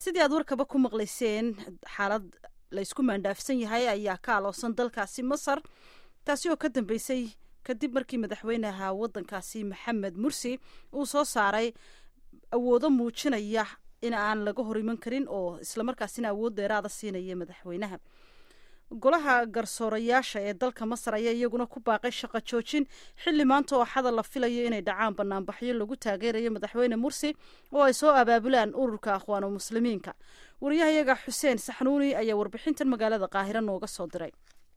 sidii aad warkaba ku maqlayseen xaalad laysku maandhaafsan yahay ayaa ka aloosan dalkaasi masar taasi oo ka dambeysay kadib markii madaxweynaha waddankaasi maxamed mursi uu soo saaray awoodo muujinaya in aan laga hor iman karin oo islamarkaasina awood dheeraada siinaya madaxweynaha golaha garsoorayaasha ee dalka masar ayaa iyaguna ku baaqay shaqo joojin xilli maanta oo xada la filayo inay dhacaan banaanbaxyo lagu taageerayo madaxweyne mursi oo ay soo abaabulaan ururka akhwaanu muslimiinka wariyahayaga xuseen saxnuuni ayaa warbixintan magaalada qaahiro nooga soo diray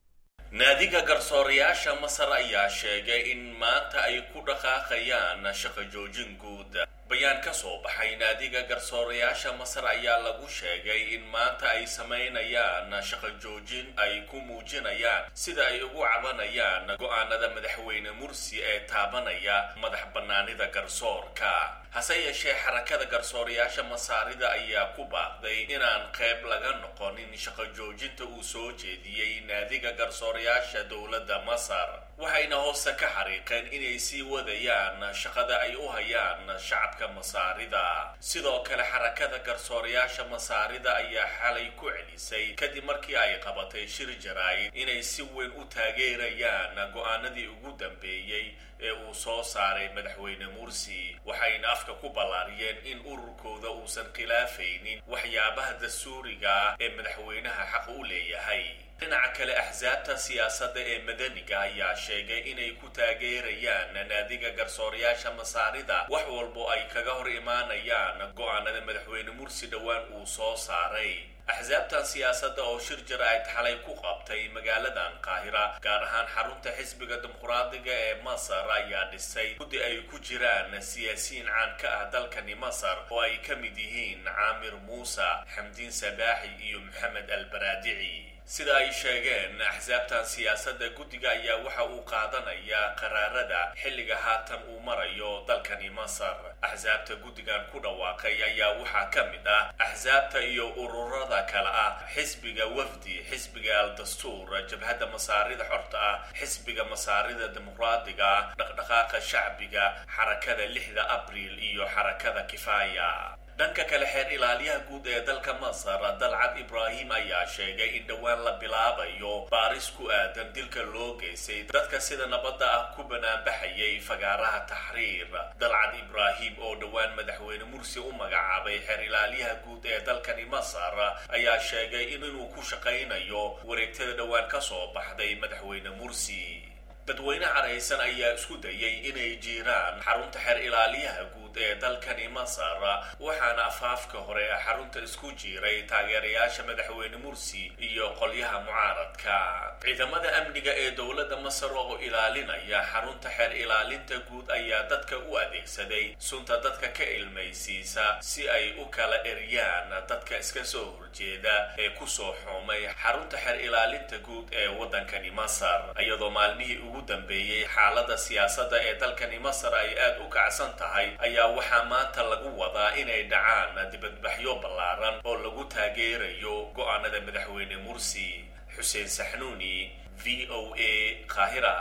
naadiga garsoorayaasha masar ayaa sheegay in maanta ay ku dhaqaaqayaan shaqo joojin guud bayaan ka soo baxay naadiga garsoorayaasha masar ayaa lagu sheegay in maanta ay samaynayaan shaqo joojin ay ku muujinayaan sida ay ugu cabanayaan go-aanada madaxweyne mursi ee taabanaya madax bannaanida garsoorka hase yeeshee xarakada garsoorayaasha masaarida ayaa ku baaqday inaan qayb laga noqonin shaqo joojinta uu soo jeediyey naadiga garsoorayaasha dowladda masar waxayna hoose ka xariiqeen inay sii wadayaan shaqada ay u hayaan shacabka masaarida sidoo kale xarakada garsoorayaasha masaarida ayaa xalay ku celisay kadib markii ay qabatay shir jaraa'id inay si weyn u taageerayaan go-aanadii ugu dambeeyey ee uu soo saaray madaxweyne mursi waxayna afka ku ballaariyeen in ururkooda uusan khilaafaynin waxyaabaha dastuuriga ah ee madaxweynaha xaq u leeyahay dhinaca kale axsaabta siyaasadda ee madaniga ayaa sheegay inay ku taageerayaan naadiga garsoorayaasha masaarida wax walbo ay kaga hor imaanayaan go-aanada madaxweyne mursi dhowaan uu soo saaray axsaabtan siyaasadda oo shir jaraa'id xalay ku qabtay magaaladan qaahira gaar ahaan xarunta xisbiga dimuqraadiga ee masar ayaa dhisay guddi ay ku jiraan siyaasiyiin caan ka ah dalkani masar oo ay ka mid yihiin caamir muuse xamdiin sabaaxi iyo maxamed albaraadici sida ay sheegeen axsaabtan siyaasadda guddiga ayaa waxa uu qaadanayaa qaraarada xilliga haatan uu marayo dalkani masar axsaabta guddigan ku dhawaaqay ayaa waxaa ka mid ah axsaabta iyo ururada kale ah xisbiga wafdi xisbiga al dastuur jabhadda masaarida xorta ah xisbiga masaarida dimuqraadiga ah dhaqdhaqaaqa shacbiga xarakada lixda abriil iyo xarakada kifaaya dhanka kale xeer ilaaliyaha guud ee dalka masar dalcad ibraahim ayaa sheegay in dhowaan la bilaabayo baaris ku aadan dilka loo geystay dadka sida nabadda ah ku banaanbaxayay fagaaraha taxriir dalcad ibraahim oo dhowaan madaxweyne mursi u magacaabay xeer ilaaliyaha guud ee dalkani masar ayaa sheegay in inuu ku shaqaynayo wareegtada dhowaan ka soo baxday madaxweyne mursi dadweyne caraysan ayaa isku dayay inay jiiraan xarunta xeer ilaaliyaha guud ee dalkani masar waxaana afaafka hore xarunta isku jiiray taageerayaasha madaxweyne mursi iyo qolyaha mucaaradka ciidamada amniga ee dowladda masar oo ilaalinaya xarunta xeer ilaalinta guud ayaa dadka u adeegsaday sunta dadka ka ilmaysiisa si ay u kala eryaan dadka iska soo horjeeda ee kusoo xoomay xarunta xeer ilaalinta guud ee waddankani masar iyadoo maalmihii ugu dambeeyey xaalada siyaasadda ee dalkani masar ay aad u kacsan tahay ayaa waxaa maanta lagu wadaa inay dhacaan dibadbaxyo ballaaran oo lagu taageerayo go-aanada madaxweyne mursi xuseen saxnuuni v o a qaahira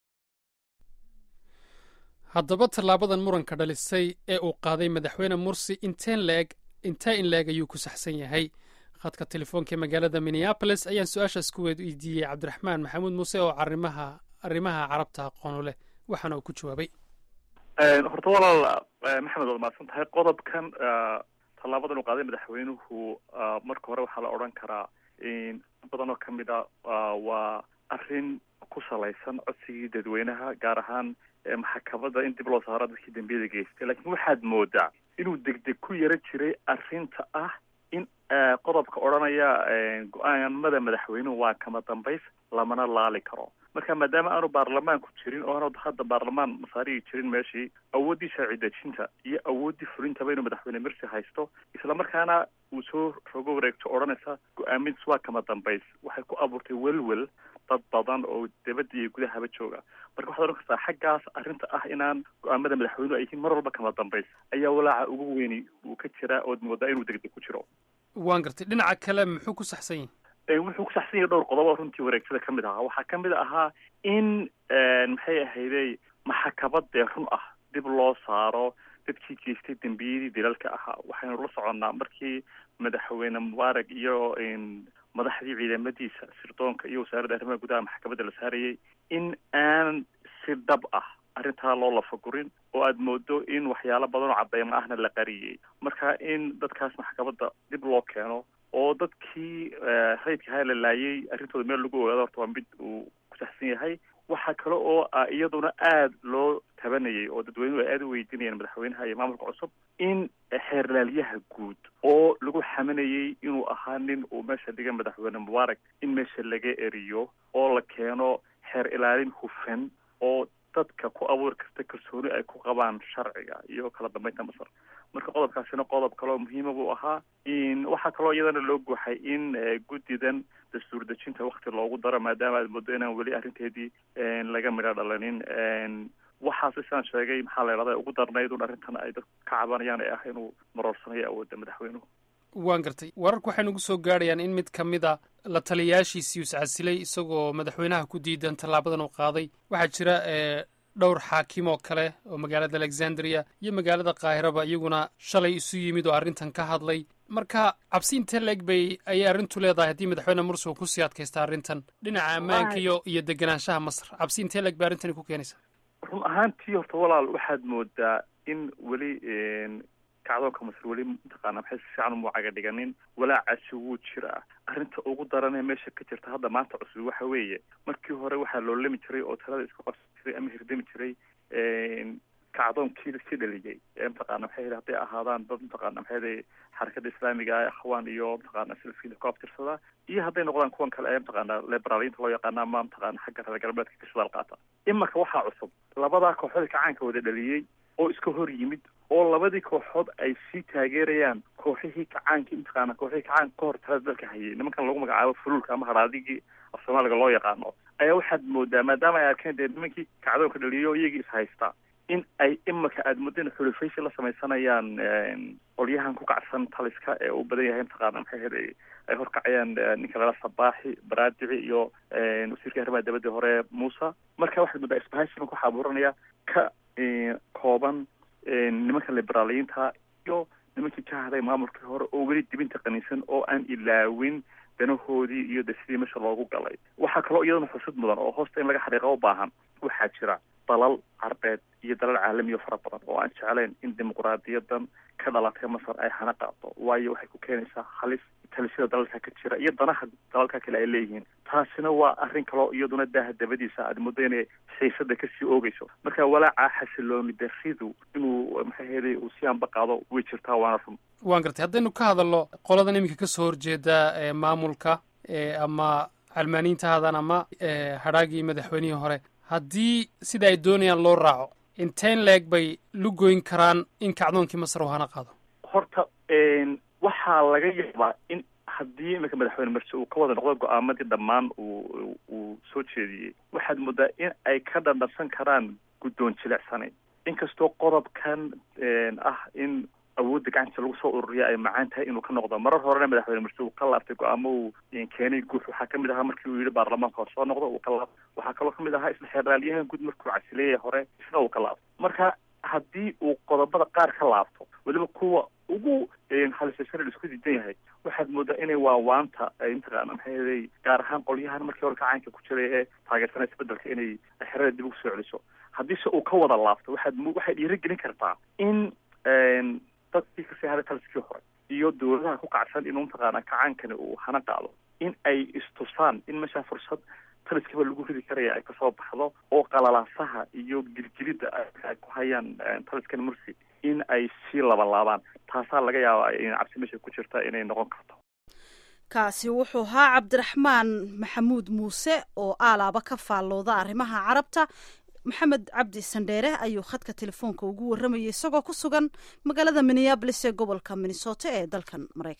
haddaba tallaabadan muranka dhalisay ee uu qaaday madaxweyne mursi inteen leeg intee in leeg ayuu ku saxsan yahay khadka telefoonka magaalada minneabolis ayaan su-aashaas ku weydiiyey cabdiraxmaan maxamuud muuse oo arrimaha arrimaha carabta aqoonu leh waxaana uu ku jawaabay horta walaal maxamed waad mahadsan tahay qodobkan tallaabadan uu qaaday madaxweynuhu marka hore waxaa la odhan karaa in badan oo kamid a waa arrin ku salaysan codsigii dadweynaha gaar ahaan maxkamadda in dib loo saaro dadkii dambiyada geystay laakiin waxaad moodaa inuu degdeg ku yaro jiray arrinta ah in qodobka odhanaya go-aanmada madaxweynuhu waa kama dambays lamana laali karo marka maadaama aanu baarlamaanku jirin oo aanu hadda baarlamaan masaarihii jirin meeshii awooddii sharci dejinta iyo awooddii fulintaba inuu madaxweyne mirsi haysto islamarkaana uu soo rogo wareegto odhanaysa go-aamintiis waa kama dambays waxay ku abuurtay welwel dad badan oo dibadda iyo gudahaba jooga marka waxaad odhan kartaa xaggaas arrinta ah inaan go-aamada madaxweynuhu ay yihiin mar walba kama dambays ayaa walaaca ugu weyni uu ka jiraa ood moodaa inuu degdeg ku jiro waan gartay dhinaca kale muxuu ku saxsan yahay wuxuu ku saxsan yahay dhowr qodob oo runtii wareegtada ka mid ahaa waxaa ka mid ahaa in maxay ahaydey maxkamad dee run ah dib loo saaro dadkii geystay dembiyadii dilalka ahaa waxaynu la soconnaa markii madaxweyne mubaarak iyo madaxdii ciidamadiisa sirdoonka iyo wasaaradda arrimaha gudaha maxkamadda la saarayay in aan si dhab ah arrintaa loo lafagurin oo aada moodo in waxyaalo badan oo cadeymo ahna la qariyey marka in dadkaas maxkamadda dib loo keeno oo dadkii rayidka ahaa la laayay arrintooda meel lagu ogaado horta waa mid uu ku saxsan yahay waxaa kale oo iyaduna aada loo tabanayay oo dadweynuhu ay aada u weydiinayeen madaxweynaha iyo maamulka cusub in xeerlaalyaha guud oo lagu xaminayay inuu ahaa nin uu meesha dhiga madaxweyne mubaarak in meesha laga eriyo oo la keeno xeer ilaalin hufan oo dadka ku abuuri karta kalsooni ay ku qabaan sharciga iyo kala dambeynta masar marka qodobkaasina qodob kaloo muhiima buu ahaa waxaa kaloo iyadana loo guuxay in guddidan dastuur dejinta wakti loogu daro maadaama aad moodo inaan weli arrinteedii laga midho dhalanin waxaase sidaan sheegay maxaa la idhahda ugu darnayd un arrintan ay dad ka cabanayaan ee ah inuu maroorsanayo awoodda madaxweynuhu waan gartay wararku waxay nagu soo gaadhayaan in mid ka mid a la taliyayaashiisii is casilay isagoo madaxweynaha ku diidan tallaabadan uu qaaday waxaa jira dhowr xaakim oo kale oo magaalada alexandria iyo magaalada kaahiraba iyaguna shalay isu yimid oo arrintan ka hadlay marka cabsi intee leeg bay ayay arrintu leedahay haddii madaxweyne mursi uu kusii adkaysta arrintan dhinaca ammaanka iyo iyo deganaanshaha masar cabsi intee leeg bay arrintani ku keenaysaa run ahaantii horta walaal waxaad moodaa in weli kacdoonka masar weli mataqaana maxay si fiican umuucaga dhiganin walaacaasi wuu jiraa arrinta ugu daranee meesha ka jirta hadda maanta cusub waxa weeye markii hore waxaa loo lami jiray oo talada isku qabsan jiray ama hirdami jiray kacdoonkii si dhaliyay ee mataqaana maxay hadday ahaadaan dad mataqaana maxay xarakada islaamiga ah akhwaan iyo mataqaana silfiil ku abtirsada iyo hadday noqdaan kuwan kale ee mataqaana liberaaliyinta loo yaqaana ama mataqaana xagga reer galbeedka ka shidaal qaata imarka waxaa cusub labadaa kooxood kacaanka wada dhaliyey oo iska hor yimid oo labadii kooxood ay sii taageerayaan kooxihii kacaankii mataqaana kooxihii kacaanka ka hor talada dalka hayay nimankan lagu magacaabo fuluulka ama haraadigii af soomaaliga loo yaqaano ayaa waxaad moodaa maadaama ay arkeen dee nimankii kacdoonka dhaliyo iyagii is haysta in ay imaka aada muddo in xulufaysi la samaysanayaan qolyahan ku kacsan taliska ee uu badan yahay mataqaana maxay ahayd ay horkacayaan ninka lala sabaaxi baraadici iyo wasiirka arrimaha dabadda hore muusa marka waxaad moodaa isbahaysigan waxaa abuuranaya ka kooban nimanka liberaaliyiinta iyo nimankii ka haday maamulkii hore oo weli dibinta qaniinsan oo aan ilaawin danahoodii iyo de sidii meesha loogu galay waxaa kaloo iyadana xusud mudan oo hoosta in laga xaqiiqa u baahan waxaa jira dalal carbeed iyo dalal caalamiyo fara badan oo aan jeclayn in dimuquraadiyadan ka dhalatay masar ay hana qaado waayo waxay ku keenaysaa halis talisada dalalka ka jira iyo danaha dalalka kale ay leeyihiin taasina waa arrin kaloo iyaduna daaha dabadiisa aad muddo inay xiisada kasii oogeyso marka walaaca xasilooni daridu inuu maxay heeday uu si anba qaado way jirtaa waana run waan gartay haddaynu ka hadalno qoladan iminka kasoo horjeeda maamulka ama calmaaniinta hadan ama hadhaagii madaxweynihii hore haddii sida ay doonayaan loo raaco inteen leeg bay lugoyn karaan in kacdoonkii masar uu hana qaado horta waxaa laga yaabaa in haddii iminka madaxweyne marse uu ka wada noqdo go-aamadii dhammaan uu uu soo jeediyey waxaad moodaa in ay ka dhandhansan karaan guddoon jilecsanayn inkastoo qodobkan ah in awoodda gacanta lagu soo ururiya ay macaan tahay inuu ka noqdo marar horena madaxweyne marse uu ka laabtay go-aamo uu keenay guux waxaa kamid ahaa markii uu yihi baarlamaanka hor soo noqdo uu ka laabto waxaa kaloo kamid ahaa isla xeeraalyahan guud markuu casileeyay hore isna uu ka laabto marka haddii uu qodobada qaar ka laabto weliba kuwa ugu halisasana isku diidan yahay waxaad moodaa inay waawaanta ay mataqaana maxay gaar ahaan qolyahan markii hore kacaanka ku jiray ee taageersanay isbedelka inay xerada dib ugu soo celiso haddiise uu ka wada laabto waxaad waxay dhiirigelin kartaa in dadkii kasii haray taliskii hore iyo dawladaha ku kacsan inuu mataqaana kacaankani uu hana qaado in ay istusaan in meeshaa fursad taliskiiba lagu ridi karaya ay kasoo baxdo oo qalalaasaha iyo gilgilidda ay ku hayaan taliskan mursi in ay sii labalaabaan taasaa laga yaabaa in cabsi meesha ku jirta inay noqon karto kaasi wuxuu ahaa cabdiraxmaan maxamuud muuse oo aalaaba ka faallooda arrimaha carabta maxamed cabdi sandheere ayuu khadka telefoonka ugu warramayay isagoo ku sugan magaalada minneabolis ee gobolka minnesota ee dalkan maraykan